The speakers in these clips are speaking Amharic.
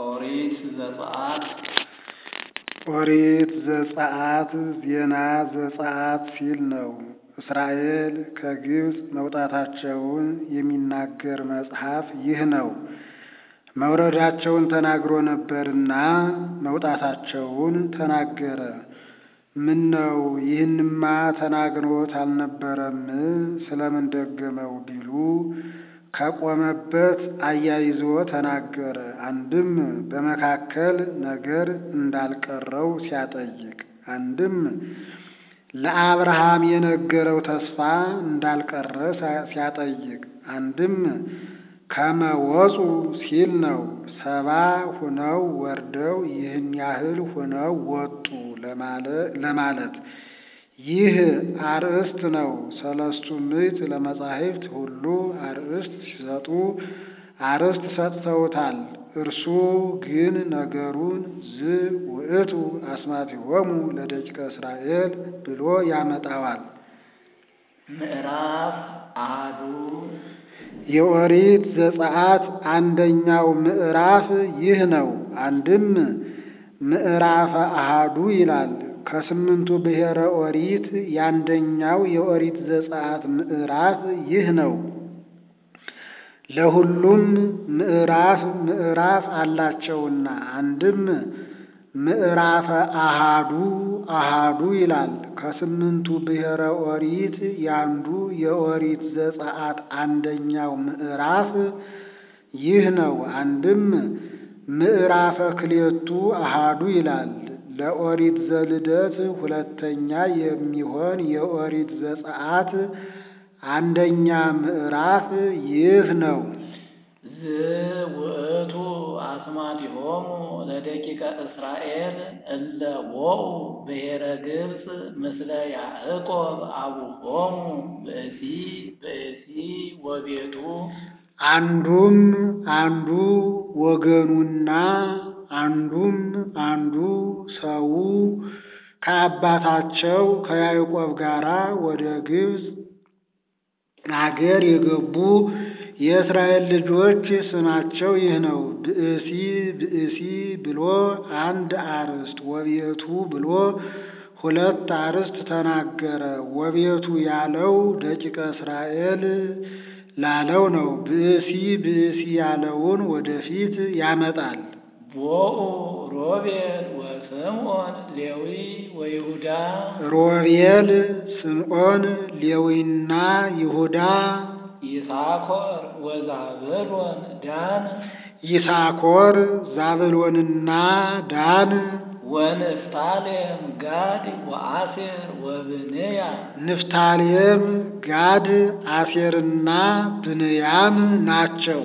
ኦሪት ዘጸአት ኦሪት ዘጸአት ዜና ዘጸአት ሲል ነው። እስራኤል ከግብፅ መውጣታቸውን የሚናገር መጽሐፍ ይህ ነው። መውረዳቸውን ተናግሮ ነበርና መውጣታቸውን ተናገረ። ምን ነው ይህንማ ተናግሮት አልነበረም? ስለምን ደገመው ቢሉ ከቆመበት አያይዞ ተናገረ። አንድም በመካከል ነገር እንዳልቀረው ሲያጠይቅ፣ አንድም ለአብርሃም የነገረው ተስፋ እንዳልቀረ ሲያጠይቅ፣ አንድም ከመወፁ ሲል ነው። ሰባ ሁነው ወርደው ይህን ያህል ሁነው ወጡ ለማለት ይህ አርእስት ነው። ሰለስቱ ምዕት ለመጻሕፍት ሁሉ አርእስት ሲሰጡ አርእስት ሰጥተውታል። እርሱ ግን ነገሩን ዝ ውእቱ አስማቲሆሙ ለደቂቀ እስራኤል ብሎ ያመጣዋል። ምዕራፍ አሐዱ የኦሪት ዘጸአት አንደኛው ምዕራፍ ይህ ነው። አንድም ምዕራፈ አሃዱ ይላል። ከስምንቱ ብሔረ ኦሪት የአንደኛው የኦሪት ዘጸአት ምዕራፍ ይህ ነው። ለሁሉም ምዕራፍ ምዕራፍ አላቸውና አንድም ምዕራፈ አሃዱ አሃዱ ይላል። ከስምንቱ ብሔረ ኦሪት ያንዱ የኦሪት ዘጸአት አንደኛው ምዕራፍ ይህ ነው። አንድም ምዕራፈ ክሌቱ አሃዱ ይላል። ለኦሪት ዘልደት ሁለተኛ የሚሆን የኦሪት ዘጸአት አንደኛ ምዕራፍ ይህ ነው። ዝውእቱ አስማቲሆሙ ለደቂቀ እስራኤል እለ ቦኡ ብሔረ ግብፅ ምስለ ያዕቆብ አቡሆሙ ብእሲ ብእሲ ወቤቱ አንዱም አንዱ ወገኑና አንዱም አንዱ ሰው ከአባታቸው ከያዕቆብ ጋር ወደ ግብፅ አገር የገቡ የእስራኤል ልጆች ስማቸው ይህ ነው። ብእሲ ብእሲ ብሎ አንድ አርዕስት፣ ወቤቱ ብሎ ሁለት አርዕስት ተናገረ። ወቤቱ ያለው ደቂቀ እስራኤል ላለው ነው። ብእሲ ብእሲ ያለውን ወደፊት ያመጣል። ቦኡ ሮቤል ወስምዖን ሌዊ ወይሁዳ ሮቤል፣ ስምዖን፣ ሌዊና ይሁዳ ይሳኮር ወዛብሎን ዳን ይሳኮር፣ ዛብሎንና ዳን ወንፍታሌም ጋድ ወአሴር ወብንያም ንፍታሌም፣ ጋድ፣ አሴርና ብንያም ናቸው።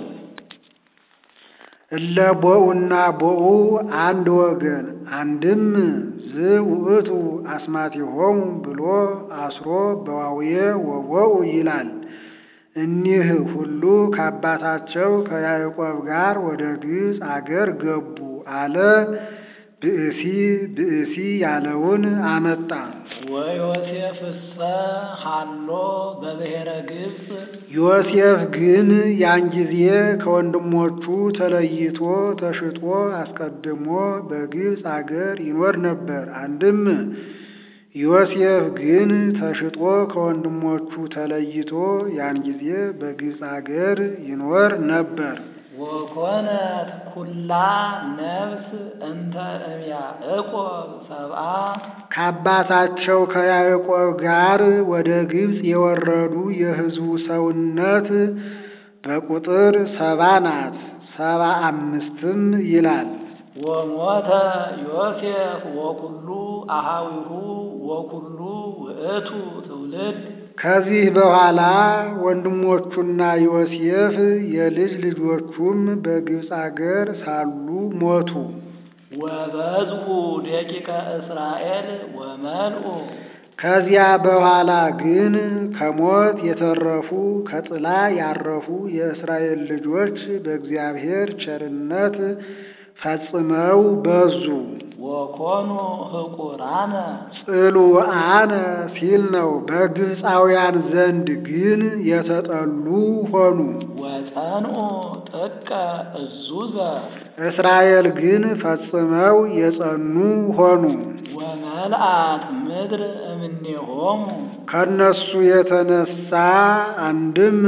እለ ቦኡና ቦኡ አንድ ወገን አንድም ዝውእቱ አስማቲሆሙ ብሎ አስሮ በዋውየ ወቦኡ ይላል። እኒህ ሁሉ ከአባታቸው ከያዕቆብ ጋር ወደ ግብፅ አገር ገቡ አለ። ብእሲ ብእሲ ያለውን አመጣ። ወዮሴፍሰ ሃሎ በብሔረ ግብፅ ዮሴፍ ግን ያን ጊዜ ከወንድሞቹ ተለይቶ ተሽጦ አስቀድሞ በግብፅ አገር ይኖር ነበር። አንድም ዮሴፍ ግን ተሽጦ ከወንድሞቹ ተለይቶ ያን ጊዜ በግብፅ አገር ይኖር ነበር። ወኮነት ኩላ ነፍስ እንተ እምያዕቆብ ሰብአ ከአባታቸው ከያዕቆብ ጋር ወደ ግብፅ የወረዱ የሕዝቡ ሰውነት በቁጥር ሰባ ናት። ሰባ አምስትም ይላል። ወሞተ ዮሴፍ ወኩሉ አሃዊሁ ወኩሉ ውእቱ ትውልድ ከዚህ በኋላ ወንድሞቹና ዮሴፍ የልጅ ልጆቹም በግብፅ አገር ሳሉ ሞቱ። ወበዝሁ ደቂቀ እስራኤል ወመልኡ ከዚያ በኋላ ግን ከሞት የተረፉ ከጥላ ያረፉ የእስራኤል ልጆች በእግዚአብሔር ቸርነት ፈጽመው በዙ። ወኮኑ ህቁራነ ጽሉአነ ሲል ነው። በግብፃውያን ዘንድ ግን የተጠሉ ሆኑ። ወጸንኡ ጥቀ እዙዘ እስራኤል ግን ፈጽመው የጸኑ ሆኑ። ወመልአት ምድር እምኔሆሙ ከነሱ የተነሳ አንድም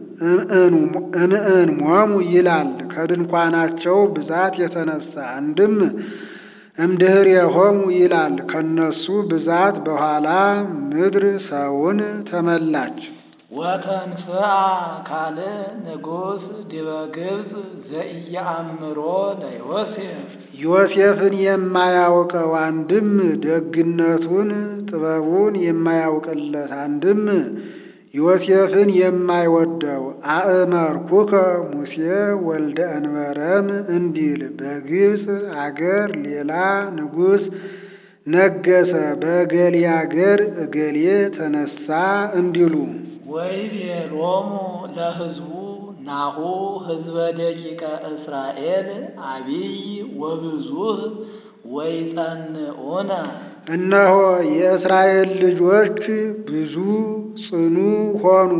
እንእን ሞሙ ይላል። ከድንኳናቸው ብዛት የተነሳ አንድም እምድኅሬሆሙ ይላል። ከነሱ ብዛት በኋላ ምድር ሰውን ተመላች። ወተንሥአ ካልእ ንጉሥ ዲበ ግብፅ ዘኢየአምሮ ለዮሴፍ ዮሴፍን የማያውቀው አንድም ደግነቱን ጥበቡን የማያውቅለት አንድም ዮሴፍን የማይወደው አእመርኩከ ሙሴ ወልደ እንበረም እንዲል በግብፅ አገር ሌላ ንጉሥ ነገሰ፣ በእገሌ አገር እገሌ ተነሳ እንዲሉ ወይቤሎሙ ለሕዝቡ ናሁ ሕዝበ ደቂቀ እስራኤል አቢይ ወብዙህ ወይጸንዑነ እነሆ የእስራኤል ልጆች ብዙ ጽኑ ሆኑ፣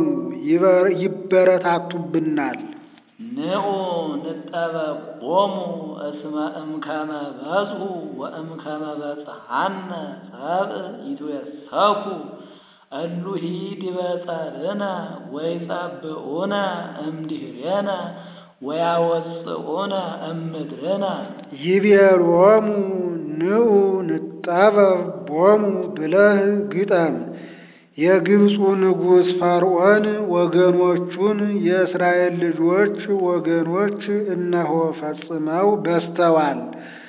ይበረታቱብናል። ንዑ ንጠበቆሙ እስመ እምከመ በጽሑ ወእምከመ በጽሐነ ሰብእ ይትዌሰኩ እሉሂ ዲበ ጸርነ ወይጸብኡነ እምድኅሬነ ወያወፅኡነ እምድርነ ይቤሎሙ ንዑ ንጠበብ ቦሙ ብለህ ግጠም። የግብፁ ንጉሥ ፈርዖን ወገኖቹን የእስራኤል ልጆች ወገኖች እነሆ ፈጽመው በዝተዋል።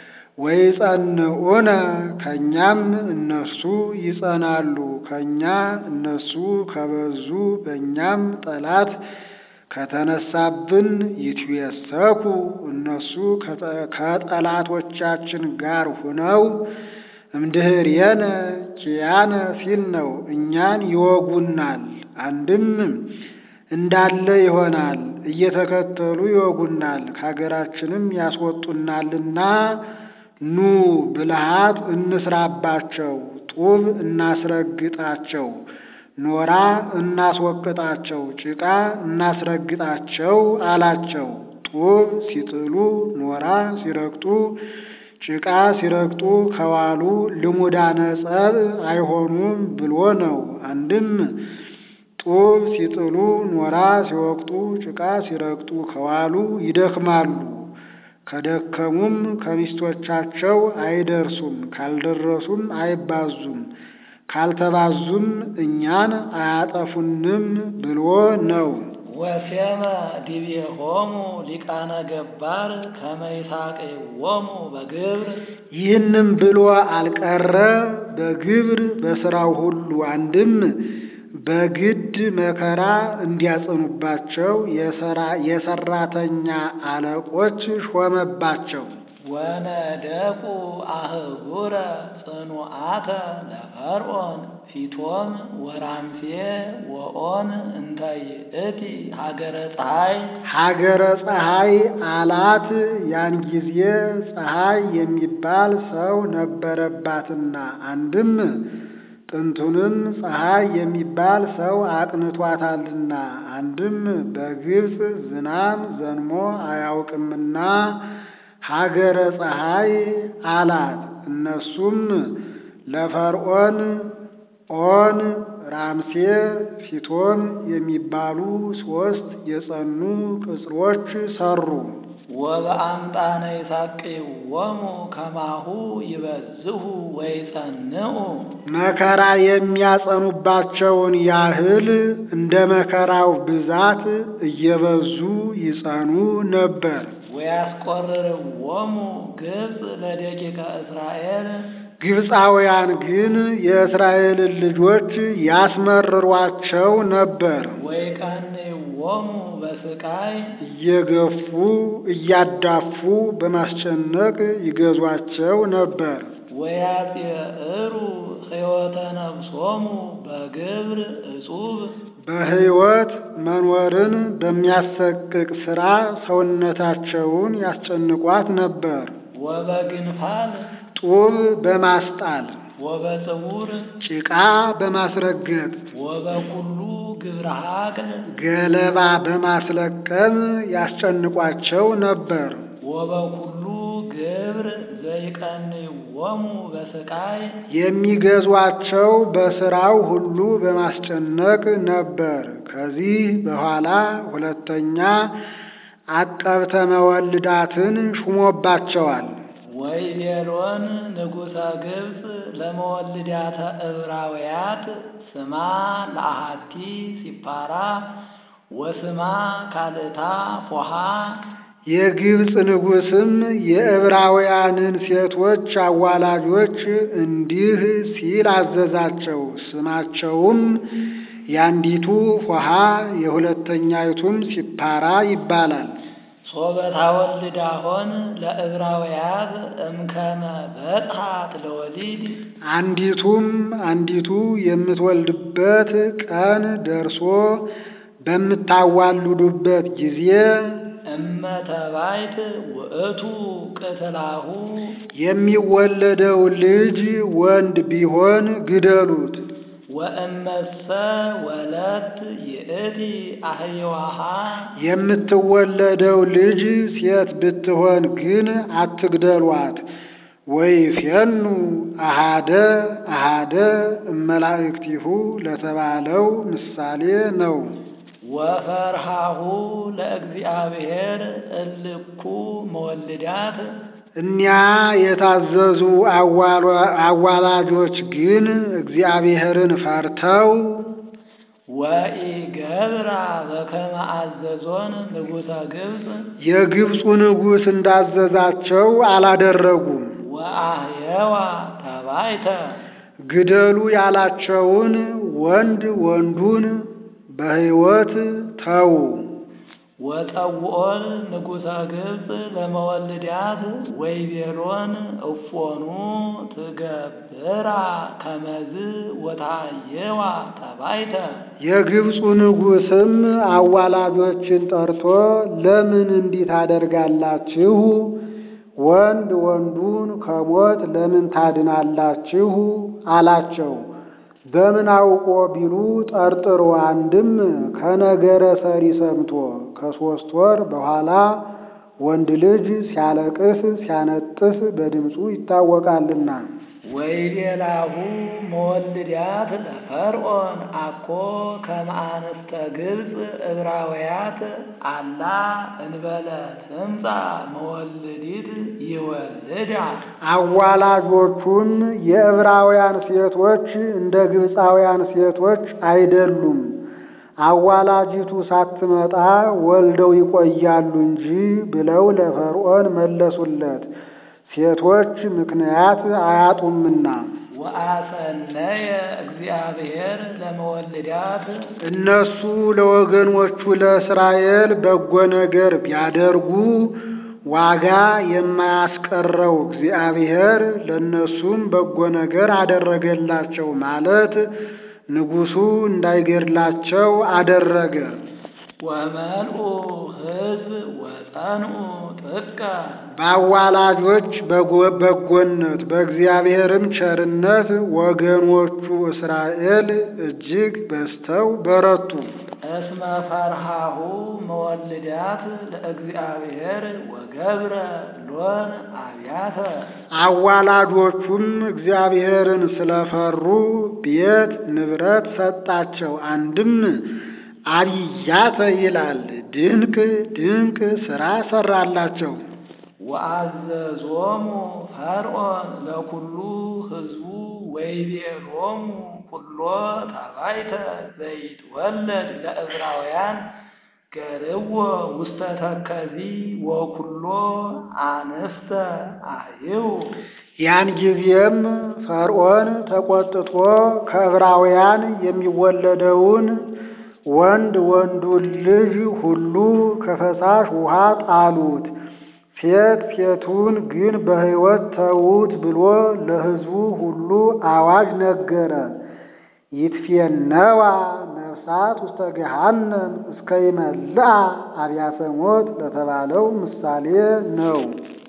ወይጸንዑነ ከእኛም እነሱ ይጸናሉ። ከእኛ እነሱ ከበዙ በእኛም ጠላት ከተነሳብን ይትዌሰኩ እነሱ ከጠላቶቻችን ጋር ሁነው እምድኅሬነ ኪያነ ሲል ነው። እኛን ይወጉናል። አንድም እንዳለ ይሆናል፣ እየተከተሉ ይወጉናል፣ ከሀገራችንም ያስወጡናልና ኑ ብልሃት እንስራባቸው፣ ጡብ እናስረግጣቸው፣ ኖራ እናስወቅጣቸው፣ ጭቃ እናስረግጣቸው አላቸው። ጡብ ሲጥሉ ኖራ ሲረግጡ ጭቃ ሲረግጡ ከዋሉ ልሙዳነ ጸብ አይሆኑም ብሎ ነው። አንድም ጡብ ሲጥሉ ኖራ ሲወቅጡ ጭቃ ሲረግጡ ከዋሉ ይደክማሉ። ከደከሙም ከሚስቶቻቸው አይደርሱም፣ ካልደረሱም አይባዙም፣ ካልተባዙም እኛን አያጠፉንም ብሎ ነው። ወሴመ ዲቤሆሙ ሊቃነ ገባር ከመ ይሳቅይዎሙ በግብር ይህንም ብሎ አልቀረ በግብር በሥራው ሁሉ አንድም በግድ መከራ እንዲያጸኑባቸው የሰራተኛ አለቆች ሾመባቸው። ወነደቁ አህጉረ ጽኑዓተ ለፈርዖን ፊቶም ወራምሴ ወኦን እንተ ይእቲ ሀገረ ፀሐይ ሀገረ ፀሐይ አላት። ያን ጊዜ ፀሐይ የሚባል ሰው ነበረባትና አንድም ጥንቱንም ፀሐይ የሚባል ሰው አቅንቷታልና አንድም በግብፅ ዝናም ዘንሞ አያውቅምና ሀገረ ፀሐይ አላት። እነሱም ለፈርዖን ኦን፣ ራምሴ፣ ፊቶም የሚባሉ ሦስት የጸኑ ቅጽሮች ሰሩ። ወበአምጣነ ይሳቅይዎሙ ከማሁ ይበዝሁ ወይጸንዑ መከራ የሚያጸኑባቸውን ያህል እንደ መከራው ብዛት እየበዙ ይጸኑ ነበር። ወያስቆርርዎሙ ግብፅ ለደቂቀ እስራኤል ግብፃውያን ግን የእስራኤልን ልጆች ያስመርሯቸው ነበር። ወይቀንይዎሙ በስቃይ እየገፉ እያዳፉ በማስጨነቅ ይገዟቸው ነበር። ወያጽዕሩ ሕይወተ ነፍሶሙ በግብር እጹብ በሕይወት መኖርን በሚያሰቅቅ ሥራ ሰውነታቸውን ያስጨንቋት ነበር። ወበግንፋል ጡብ በማስጣል ወበጽውር ጭቃ በማስረገጥ ወበኩሉ ግብረ ሀቅል ገለባ በማስለቀም ያስጨንቋቸው ነበር። ወበኩሉ ግብር ዘይቀንይዎሙ በስቃይ የሚገዟቸው በሥራው ሁሉ በማስጨነቅ ነበር። ከዚህ በኋላ ሁለተኛ አቀብተ መወልዳትን ሹሞባቸዋል። ወይቤሎን ንጉሠ ግብፅ ለመወልዳተ ዕብራውያት ስማ ለአሃቲ ሲፓራ ወስማ ካልእታ ፎሃ የግብፅ ንጉሥም የዕብራውያንን ሴቶች አዋላጆች እንዲህ ሲል አዘዛቸው። ስማቸውም የአንዲቱ ፎሃ የሁለተኛይቱም ሲፓራ ይባላል። ሶበታ ወልዳሆን ለዕብራውያት እምከመ በጽሐት ለወሊድ አንዲቱም አንዲቱ የምትወልድበት ቀን ደርሶ በምታዋልዱበት ጊዜ እመ ተባይት ውእቱ ቅትላሁ የሚወለደው ልጅ ወንድ ቢሆን ግደሉት። ወእመሰ ወለት ይእቲ አህየዋሃ የምትወለደው ልጅ ሴት ብትሆን ግን አትግደሏት። ወይፌኑ አሃደ አሃደ እመላእክቲሁ ለተባለው ምሳሌ ነው። ወፈርሃሁ ለእግዚአብሔር እልኩ መወልዳት እኒያ የታዘዙ አዋላጆች ግን እግዚአብሔርን ፈርተው ወኢገብራ በከመ አዘዞን ንጉሠ ግብፅ የግብፁ ንጉሥ እንዳዘዛቸው አላደረጉም። ወአህየዋ ተባይተ ግደሉ ያላቸውን ወንድ ወንዱን በሕይወት ተዉ። ወጠውኦን ንጉሠ ግብፅ ለመወልዳት ወይቤሎን እፎኑ ትገብራ ከመዝ ወታየዋ ተባይተ የግብፁ ንጉሥም አዋላጆችን ጠርቶ ለምን እንዲህ ታደርጋላችሁ? ወንድ ወንዱን ከሞት ለምን ታድናላችሁ? አላቸው። በምን አውቆ ቢሉ ጠርጥሮ አንድም ከነገረ ሰሪ ሰምቶ ከሦስት ወር በኋላ ወንድ ልጅ ሲያለቅስ ሲያነጥስ በድምፁ ይታወቃልና። ወይቤላሁ መወልዳት ለፈርዖን አኮ ከመ አንስተ ግብፅ ዕብራውያት አላ እንበለ ትምጻ መወልዲት ይወልዳ አዋላጆቹም የዕብራውያን ሴቶች እንደ ግብፃውያን ሴቶች አይደሉም፣ አዋላጂቱ ሳትመጣ ወልደው ይቆያሉ እንጂ ብለው ለፈርዖን መለሱለት። ሴቶች ምክንያት አያጡምና። ወአሰነየ እግዚአብሔር ለመወልዳት እነሱ ለወገኖቹ ለእስራኤል በጎ ነገር ቢያደርጉ ዋጋ የማያስቀረው እግዚአብሔር ለእነሱም በጎ ነገር አደረገላቸው ማለት ንጉሡ እንዳይገድላቸው አደረገ። ወመልኡ ሕዝብ ወጸንኡ ጥቀ በአዋላጆች በጎነት በእግዚአብሔርም ቸርነት ወገኖቹ እስራኤል እጅግ በዝተው በረቱ። እስመ ፈርሃሁ መወልዳት ለእግዚአብሔር ወገብረ ሎን አብያተ አዋላጆቹም እግዚአብሔርን ስለፈሩ ቤት ንብረት ሰጣቸው። አንድም አብያተ ይላል ድንቅ ድንቅ ሥራ ሰራላቸው። ወአዘዞሙ ፈርዖን ለኩሉ ሕዝቡ ወይቤሎሙ ኩሎ ተባይተ ዘይትወለድ ለዕብራውያን ገርዎ ውስተ ተከዚ ወኩሎ አንስተ አህይው ያን ጊዜም ፈርዖን ተቆጥቶ ከዕብራውያን የሚወለደውን ወንድ ወንዱን ልጅ ሁሉ ከፈሳሽ ውሃ ጣሉት። ሴት ሴቱን ግን በሕይወት ተዉት ብሎ ለሕዝቡ ሁሉ አዋጅ ነገረ። ይትፌነዋ ነፍሳ እሳት ውስተ ገሃነም እስከ ይመልአ አብያተ ሞት ለተባለው ምሳሌ ነው።